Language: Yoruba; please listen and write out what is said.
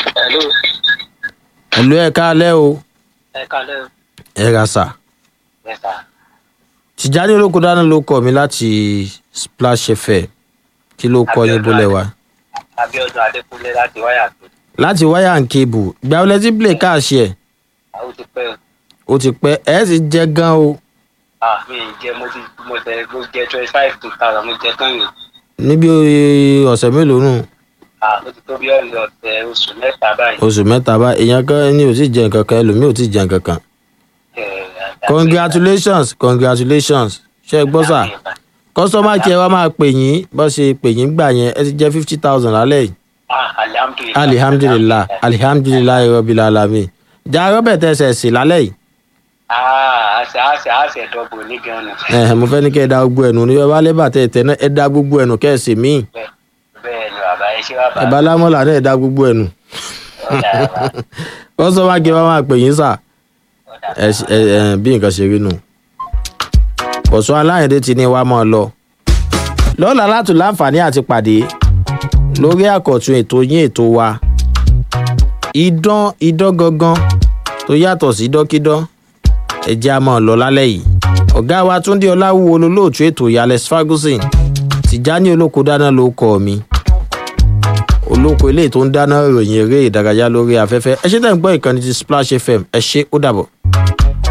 Hello. ẹ̀lú ẹ̀ káalẹ́ o Ẹ kalẹ́ o. ẹ̀ ra sà Yes, sir. tìjáde olóko dáná ló kọ mi láti splash fm kí ló kọ yín bólẹ̀ wa Abíọ́dún Adékúnlé láti wáyà tó. láti wáyà and cable ìgbà wọlé tí play káàṣì ẹ̀ Àwọn ti pẹ́ o. ó ti pẹ́ ẹ̀ sì jẹ́ gan o Ah, mi ì jẹ mo ti mo tẹ mo jẹ twenty five two thousand mo jẹ tán yìí. níbi ọ̀sẹ̀ mélòó nù Ah, ó ti tó bí ọ̀nà ọ̀sẹ̀ oṣù mẹ́ta báyìí. oṣù mẹ́ta bá èèyàn kan ní ò tí jẹ nǹkan kan ẹlòmíì ò tí jẹ nǹkan kan Ẹ, àti- congratulations congratulations ṣe é gbọ́ sà kọ́sọ́mà kí ẹ wá máa pè yín bó ṣe pè yín gbà yẹn ẹ ti jẹ́ fifty thousand lálẹ́ yìí Ah, alihamdulilayi. alihamdulilah alihamdulilah rabbil alamin jà robert ẹsẹ̀ sí lálẹ́ yìí Ah, àṣẹ àṣẹ àṣẹ dọ́gbò ní gan-an. ẹ mo fẹ́ ní kẹ́ ẹ da gbogbo ẹ̀nu ní ọba lẹ́bà tẹ̀ tẹ̀ náà ẹ da gbogbo ẹ̀nu kẹ́ ẹ sì míì Bẹ́ẹ̀ bẹ́ẹ̀ ni bàbá ẹ ṣé bàbá. ẹ bá lámọ́là náà ẹ da gbogbo ẹ̀nu Ọ̀dà bàbá. kọ́sọ́mà kí ẹ wá máa pè yín sà Ọ̀dà ẹ ṣe- ẹ ẹ bí nǹkan ṣe rí nù. bọ̀sùn aláìndé ti ní wàá mọ́ ọ lọ. lọ́la látò láǹfààní àti pàdé lórí àkọ̀tun ètò yín ètò wa. idán idán gangan tó yàtọ̀ sí dọ́kídán ẹ̀jẹ̀ a máa lọ lálẹ́ yìí. ọ̀gá wa túndé ọláwúwo lolóòtú ètò ìyàlẹ̀ ferguson tìjání olóko dáná ló kọ́ mi olóko eléyìí tó ń dáná ìròyìn eré ìdárayá lórí afẹ́fẹ́ ẹ ṣe tẹ̀ ń gbọ́ ìkànnì ti splash fm ẹ ṣe ó dàbọ̀.